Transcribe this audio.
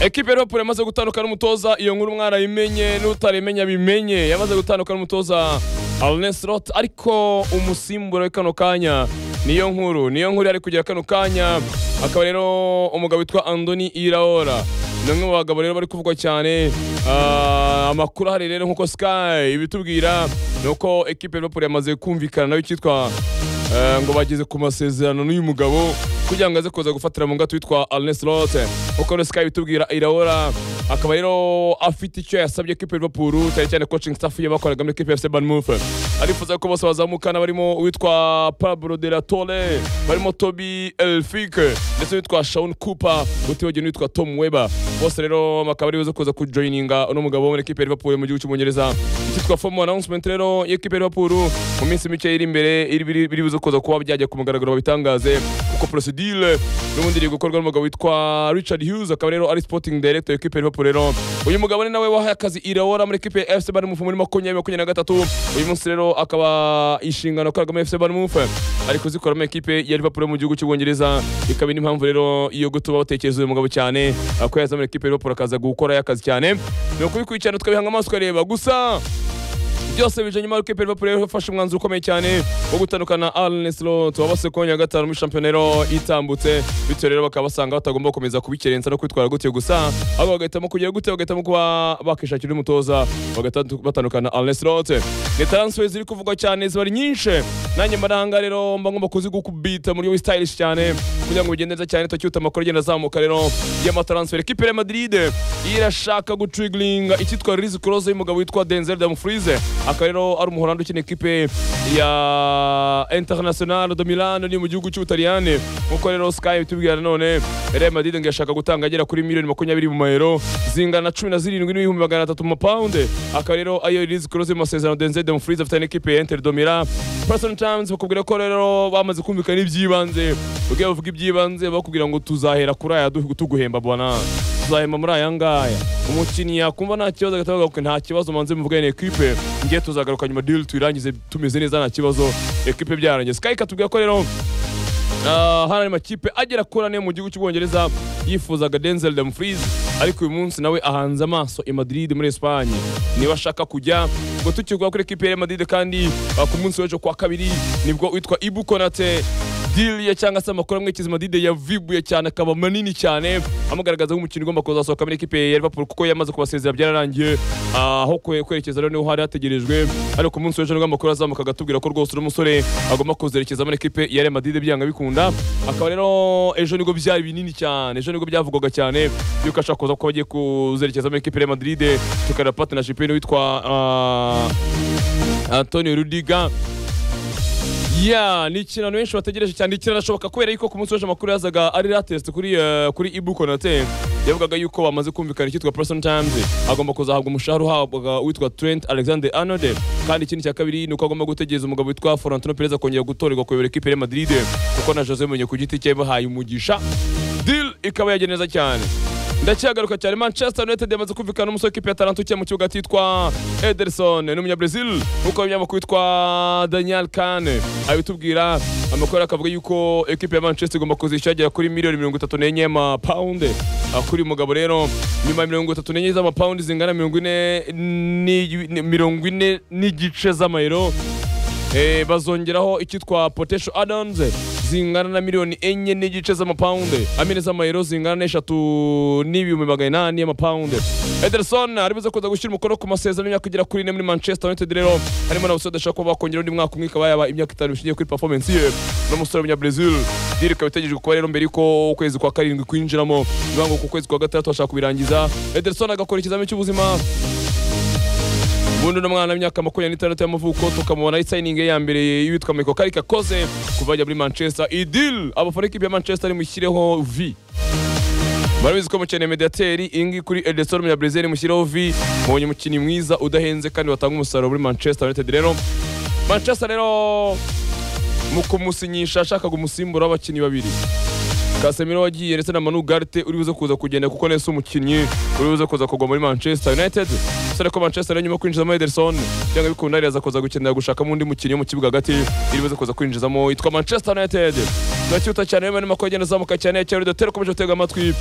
ekipe ya Liverpool yamaze gutandukana n'umutoza iyo nkuru mwarayimenye n'utaremenya bimenye yamaze gutandukana n'umutoza Arneslot ariko umusimbura we kano kanya niyo nkuru niyo nkuru yari kugira kano kanya akaba rero umugabo witwa Andoni Iraola ni umwe mu bagabo rero bari kuvugwa cyane ah, amakuru ahari rero nk'uko Sky ibitubwira ni uko ekipe ya Liverpool yamaze kumvikana nayo cyitwa Eh, ngo bageze ku masezerano n'uyu mugabo kugira ngo aze kuza gufatira mu ngato witwa Arnes Rote uko rero Sky bitubwira Iraola akaba rero afite icyo yasabye equipe ya Liverpool cyane cyane coaching staff ye bakoraga muri equipe ya FC Bournemouth arifuza ko bose bazamukana barimo uwitwa Pablo de la Torre barimo Toby Elfik ndetse n'uwitwa Shaun Cooper utibagiwe n'uwitwa Tom Weber bose rero bakaba ari buze kuza kujoininga uno mugabo wo muri equipe ya Liverpool mu gihugu cy'Ubwongereza cyitwa formal announcement rero y'equipe ya Liverpool mu minsi mike iri imbere iri- biri biri buze kuza kuba byajya ku mugaragaro babitangaze kuko procedure n'ubundi iri gukorwa n'umugabo witwa Richard Hughes akaba rero ari sporting director y'ikipe ya Liverpool rero uyu mugabo ni nawe wahaye akazi Iraola muri equipe ya FC Bournemouth muri makumyabiri makumyabiri na gatatu uyu munsi rero akaba inshingano akoreragamo FC Bournemouth ari kuzikoramo equipe ya Liverpool yo mu gihugu cy'Ubwongereza ikaba indi mpamvu rero yo gutuma batekereza uyu mugabo cyane ako yazamura equipe ya Liverpool akaza gukora akazi cyane ni ukubikurikirana tukabihanga amaso tukareba gusa byose bije nyuma y'uko Liverpool yari yafashe umwanzuro ukomeye cyane wo gutandukana Arne Slot wabase kongera gatanu muri shampiyona rero itambutse bityo rero bakaba basanga batagomba gukomeza kubikerenza no kwitwara gutyo gusa ahubwo bagahitamo kugira gute bagahitamo kuba bakishakira umutoza bagahita batandukana Arne Slot ni transfer ziri kuvugwa cyane ziba ari nyinshi nanjye mbaranga rero mba ngomba kuzigukubita mu buryo bw'stylish cyane kugira ngo bigende neza cyane tucyuta amakuru agenda azamuka rero y'amatransfer equipe ya Madrid irashaka gutriggeringa icyitwa Riz Kroos y'umugabo witwa Denzel Dumfries akaba rero ari umuholandi ukina ekipe ya International de Milan ni mu gihugu cy'Ubutaliyani nk'uko rero Sky bitubwira nanone Real Madrid ngo yashaka gutanga agera kuri miliyoni makumyabiri mu mayero zingana cumi na zirindwi n'ibihumbi magana atatu mu mapawundi akaba rero ayo Riz Kroos mu masezerano Denzel Dumfries afitanye n'ikipe ya Inter de Milan Person Times bakubwira ko rero bamaze kumvikana iby'ibanze ubwo bavuga iby'ibanze bakubwira ngo tuzahera kuri aya du- tuguhemba bwana tuzahemba muri aya ngaya umukinnyi yakumva nta kibazo agahita avuga ngo nta kibazo manze muvugane ekipe ngiye tuzagaruka nyuma diri tuyirangize tumeze neza nta kibazo ekipe byarangiye sky katubwira ko rero Ah, hari amakipe agera kuri ane mu gihugu cy'ubwongereza yifuzaga denzel dumfries ariko uyu munsi nawe ahanze amaso i madrid muri esipanye niba ashaka kujya ngo tukigwa kuri ekipe ya Real madrid kandi ah, ku munsi w'ejo kwa kabiri nibwo witwa ibu konate diliye cyangwa se amakuru amwe kizima dide yavibuye cyane akaba manini cyane amugaragaza nk'umukinnyi ugomba kuzasohoka muri ekipe ya Liverpool kuko yamaze kubasezera byararangiye Ah, aho kwe- kwerekeza rero niho hari hategerejwe ariko ku munsi w'ejo nibwo amakuru azamuka agatubwira ko rwose uno musore agomba kuzerekeza muri ekipe ya Real Madrid byanga bikunda akaba rero ejo nibwo byari binini cyane ejo nibwo byavugwaga cyane yuko ashaka kuza ko bagiye kuzerekeza muri ekipe ya Real Madrid tukareba partnership ye n'uwitwa ah, Antonio Rudiger ya ni ikintu abantu benshi bategereje cyane kiranashoboka kubera yuko ku munsi w'ejo amakuru yazaga ari latest kuri eh, kuri Ibu Konate yavugaga yuko bamaze kumvikana icyitwa Person Times agomba kuzahabwa umushahara uhabwa witwa Trent Alexander Arnold kandi ikindi cya kabiri ni uko agomba gutegereza umugabo witwa Florentino Perez akongera gutorerwa kuyobora ekipe ya Real Madrid kuko na Jose Mourinho ku giti cye bahaye umugisha deal ikaba yagenze neza cyane ndacyagaruka cyane manchester united yamaze kumvikana n'umusore w'ikipe ya taranto ukiye mu kibuga cyitwa ederson ni umunyabrazil nk'uko ibinyamakuru witwa daniel kane abitubwira amakuru akavuga yuko ekipe ya manchester igomba kuzishyura agera kuri miliyoni mirongo itatu n'enye y'amapawundi Ah, kuri uyu mugabo rero nyuma ya mirongo itatu n'enye z'amapawundi zingana mirongo ine ni- ni- mirongo ine n'igice z'amayero Eh, bazongeraho icyitwa potential add-ons zingana na miliyoni enye n'igice z'amapawundi amine z'amayero zingana n'eshatu n'ibihumbi magana inani y'amapawundi ederson ari buze kuza gushyira umukono ku masezerano y'imyaka igera kuri ine muri manchester united rero harimo n'abasore badashaka kuba bakongera undi mwaka umwe ikaba yaba imyaka itanu bishingiye kuri performance ye n'umusore w'umunyabrazil diri ikaba itegerejwe kuba rero mbere y'uko ukwezi kwa karindwi kwinjiramo bivuga ngo ku kwezi kwa gatandatu bashaka kubirangiza ederson agakora ikizamini cy'ubuzima ubundi uno mwana w'imyaka makumyabiri n'itandatu y'amavuko tukamubona ari sayiningi ye ya mbere y'uwitwa Michael Carrick akoze kuva ajya muri Manchester idil abafana ikipe ya Manchester nimushyireho vi barabizi ko mukeneye mediateri iyi ngiyi kuri Edison Munyabrezil mushireho vi mubonye umukinnyi mwiza udahenze kandi watanga umusaruro muri Manchester United rero Manchester rero mu kumusinyisha ashakaga umusimbura w'abakinnyi babiri Casemiro wagiye ndetse na Manu Garte uri buze kuza kugenda kuko nese umukinnyi uri buze kuza kugwa muri Manchester United sore ko Manchester United nyuma kwinjizamo Ederson cyangwa bikunda yari aza kuza gukenera gushakamo undi mukinnyi wo mu kibuga hagati iri buze kuza kwinjizamo yitwa Manchester United turacyuta cyane rero ni makuru agenda azamuka cyane ya Cyaro Dotero ukomeje gutega amatwi